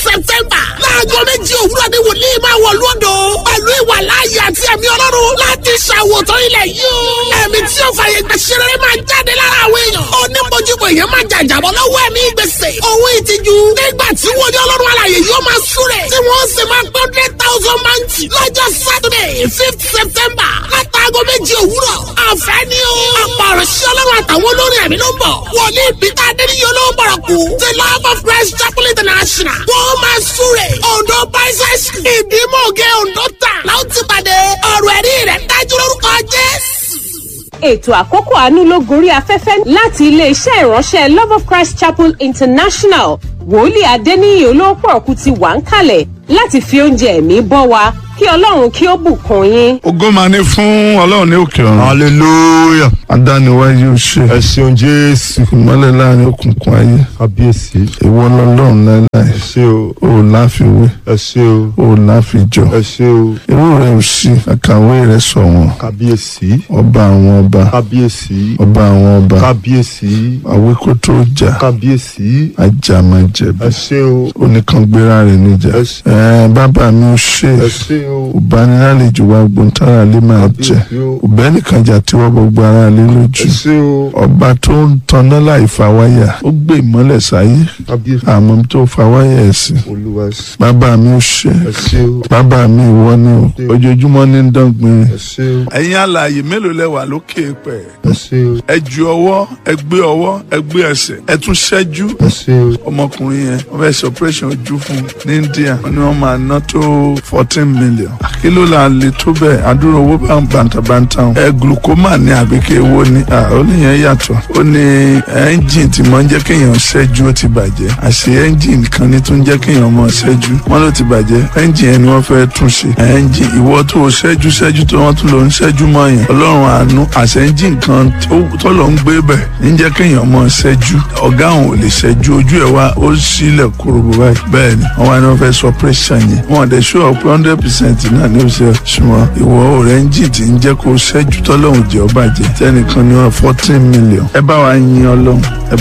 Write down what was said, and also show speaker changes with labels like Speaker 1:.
Speaker 1: september láago méjì òwúrọ̀ ni wòlíì máa wọ̀ lódò pẹ̀lú ìwà láàyè àti ẹ̀mí ọlọ́run láti ṣàwòtán ilẹ̀ yìí o. ẹ̀mí tí ó fàyè gbà ṣeré máa jáde lára àwọn èèyàn. onímọ̀júbọ èèyàn máa jàjàbọ̀ lọ́wọ́ ẹ̀mí gbèsè. owó ìtìjú nígbà tí wọ́n ní ọlọ́run alàyè yóò máa súrẹ̀. tí wọ́n sì máa gbọ́ hundred thousand mọ́ǹtì lọ́jọ́ saturday fifth september látàgọ́ méjì òwúrọ̀. àfẹ́ ni o. ọ̀pọ̀ ọ̀rọ̀ sí ọlọ́run àtàwọn olórin ẹ̀mí ló ń bọ̀. wòlíì peter adéníyàn ló ń bọ̀rọ̀ kú. the love of christ chapel international. wọ́n máa súrẹ̀. ondo bicycle. ìdímọ̀gẹ́ ondo tà. láwọn ti pàdé ọ̀rọ̀ ẹ̀rí rẹ̀ dájú lórúkọ jésù
Speaker 2: ètò àkókò àánú ló gorí afẹ́fẹ́ láti iléeṣẹ́ ìránṣẹ́ love of christ chapel international wòlíì adéníyì olóòpọ̀ ọ̀kú ti wà ń kalẹ̀ láti fi oúnjẹ ẹ̀mí bọ́ wa kí ọlọ́run kí ó bùkún yín.
Speaker 3: ògo máa ní fún ọlọ́run ní òkè ọ̀run.
Speaker 4: hallelujah
Speaker 3: adániwáyé ó ṣe
Speaker 4: ẹ ṣeun jésù
Speaker 3: ìmọ́lẹ̀ láàrin òkùnkùn ayé
Speaker 4: kábíyèsí
Speaker 3: ìwọ lọ́lọ́run láéláé
Speaker 4: ẹ ṣe o
Speaker 3: ó láfiwé
Speaker 4: ẹ ṣe o
Speaker 3: ó láfijọ
Speaker 4: ẹ ṣe o
Speaker 3: irú rẹ ò sí àkàwé rẹ sọ wọn
Speaker 4: kábíyèsí
Speaker 3: ọba àwọn ọba
Speaker 4: kábíyèsí
Speaker 3: ọba àwọn ọba
Speaker 4: kábíyèsí
Speaker 3: àwíkó tó jà
Speaker 4: kábíyèsí
Speaker 3: ajámajẹbi
Speaker 4: ẹ ṣe o
Speaker 3: oníkangbéra rẹ níjà
Speaker 4: Ẹ ṣé.
Speaker 3: ẹ bàbá mi ò ṣe
Speaker 4: ẹ ṣe o
Speaker 3: òbánilálejò wa gbóntara lè máa jẹ
Speaker 4: kábíyèsí o
Speaker 3: òbẹ́nìkan jà tí wọ́n gbogbo ara lé
Speaker 4: ẹ
Speaker 3: lójú
Speaker 4: ṣe o
Speaker 3: ọba tó ń tanná láì fa wáyà ó gbé ìmọ́lẹ̀ sáyé
Speaker 4: kábíyèsí
Speaker 3: àmọ́ tó fa wáyà ẹ̀ sí
Speaker 4: olúwa ẹ ṣe
Speaker 3: bàbá mi ò ṣe
Speaker 4: ẹ ṣe o
Speaker 3: bàbá mi ìwọ ni o ojoojúmọ́ ní ń dọ́gbìn.
Speaker 4: ẹ ṣe o
Speaker 3: ẹ̀yin alààyè mélòó lẹ wà lókè pẹ̀
Speaker 4: ẹ ṣe o
Speaker 3: ẹ ju ọwọ́ ẹ gbé ọwọ́ ẹ gbé ẹsẹ̀ ẹ tún ṣẹ́jú
Speaker 4: ẹ ṣe o
Speaker 3: ọmọkùnrin yẹn wọ́n fẹ́ ṣe operation ojú fún ní India wọ́n ní wọ́n máa ná tó fourteen million kí ló là lè tó bẹ́ẹ̀ àdúrà owó bá ń bàǹtàbàǹtà ẹ glaucoma ní àbíké ewo ni ah, ó níyẹn yàtọ̀ ó ní ẹ́ńjìn tí mo ń jẹ́ kéèyàn ṣẹ́jú ó ti bàjẹ́ àṣé ẹ́ńjìn kan ní tó ń jẹ́ kéèyàn mọ̀ ṣẹ́jú wọ́n ló ti bàjẹ́ ẹ́ńjìn yẹn ni wọ́n fẹ́ tún ṣe ẹ́ńjìn ìwọ tó o ṣẹ́jú ṣẹ́jú tó wọ́n tún lọ ń ṣẹ́jú mọ́ yẹn ọlọ́run àánú àṣẹ ẹ́ńjìn kan tó- tó lọ ń gbé bẹ̀ ní jẹ́ kéèyàn mọ̀ ṣẹ́jú ọ̀gá àwọn ò lè ṣẹ́jú ojú ẹ̀ wá ó sílẹ̀ kúròbó báyìí bẹ́ẹ̀ ni wọ́n wá ní wọ́n fẹ́ sọ pírẹ́ṣàn yẹn wọ́n dẹ̀ ṣọ́ pé hundred percent náà ní oṣù ṣùgbọ́n ìwọ ọ̀rẹ́ ẹ́ńjìn tí ń jẹ́ kó ṣẹ́jú tọ́lọ́run jẹ́ ọ bàjẹ́ tẹ́nìkan ní wọn fourteen million ẹ bá wa yin ọlọ́run ẹ